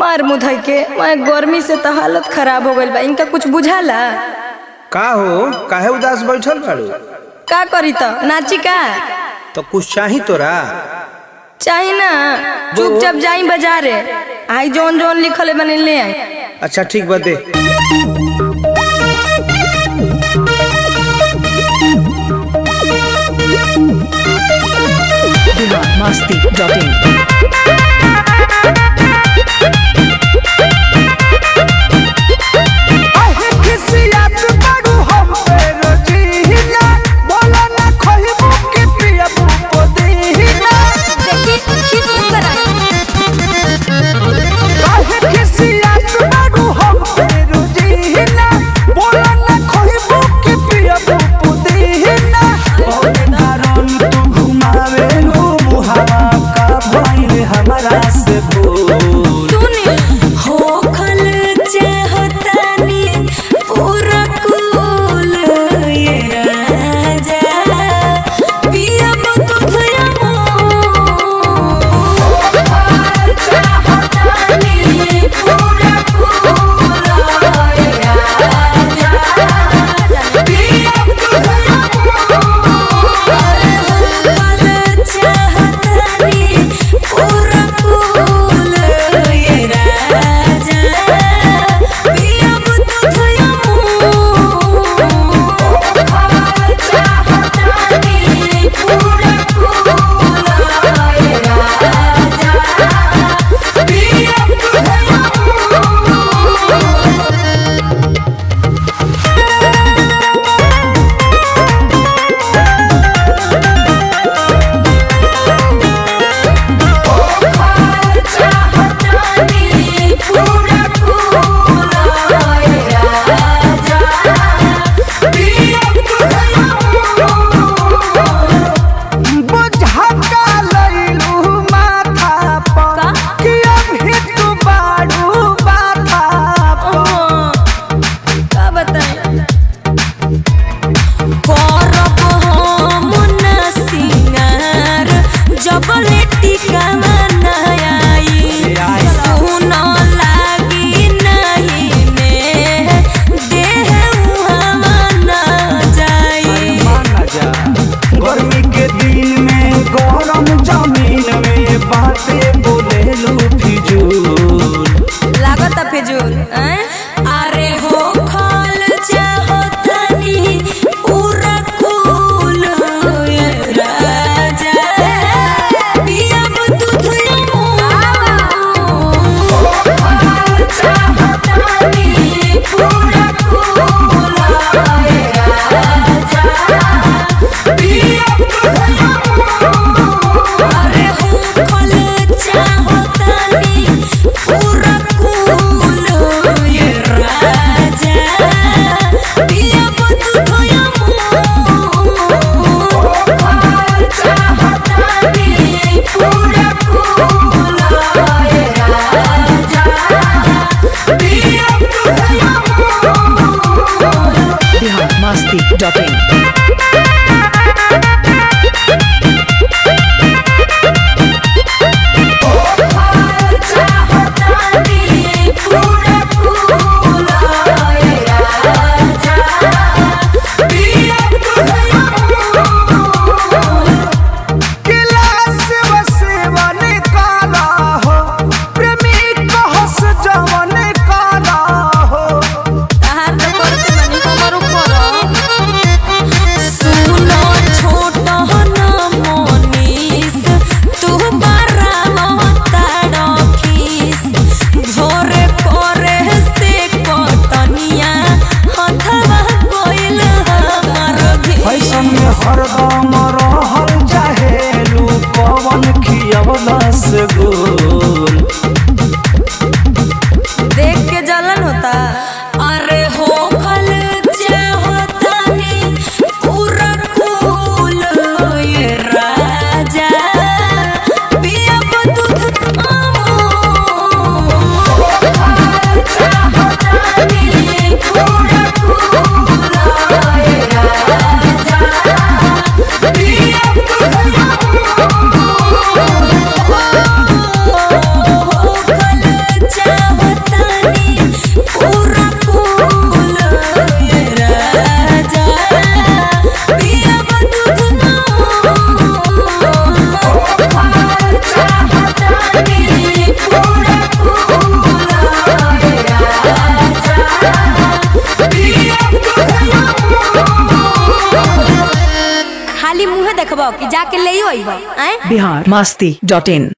मार मुधई के मैं गर्मी से तो हालत खराब हो गइल बा इनका कुछ बुझाला का हो काहे उदास बैठल बाड़ू का करी तो नाची का तो कुछ चाही तोरा चाही ना चुपचाप जाई बाजारे आई जौन जौन लिखल है बने ले आई अच्छा ठीक बा दे masti.in देखी खीस ऊपर आई हमारा से बोल सुनी होखल चाहतानी पूरा कुल ये राजा पियब तुझया चाहतानी पूरा कुल ये राजा पियब तुझया होखल चाहतानी पूरा कुल ये राजा पियब तुझया चाहतानी पूरा कुल ये राजा पियब तुझया चाहतानी पूरा कुल ये राजा पियब तुझया का बताई करब हम न सिंगार जब टिका आई सुन लागी नहीं में देह उहावा न जाई गर्मी के दिन में गरम जमीन में बातें बोले लू फिजूल लागत फिजूल हैं अरे हो खल चाहतनी पूरा कुल ये राजा पियब तुझया चाहतनी पूरा कुल ये राजा पियब तुझया अरे हो खल चाहतनी पूरा कुल देखबो कि जाके ले अइबो आए बिहार मस्ती डॉट इन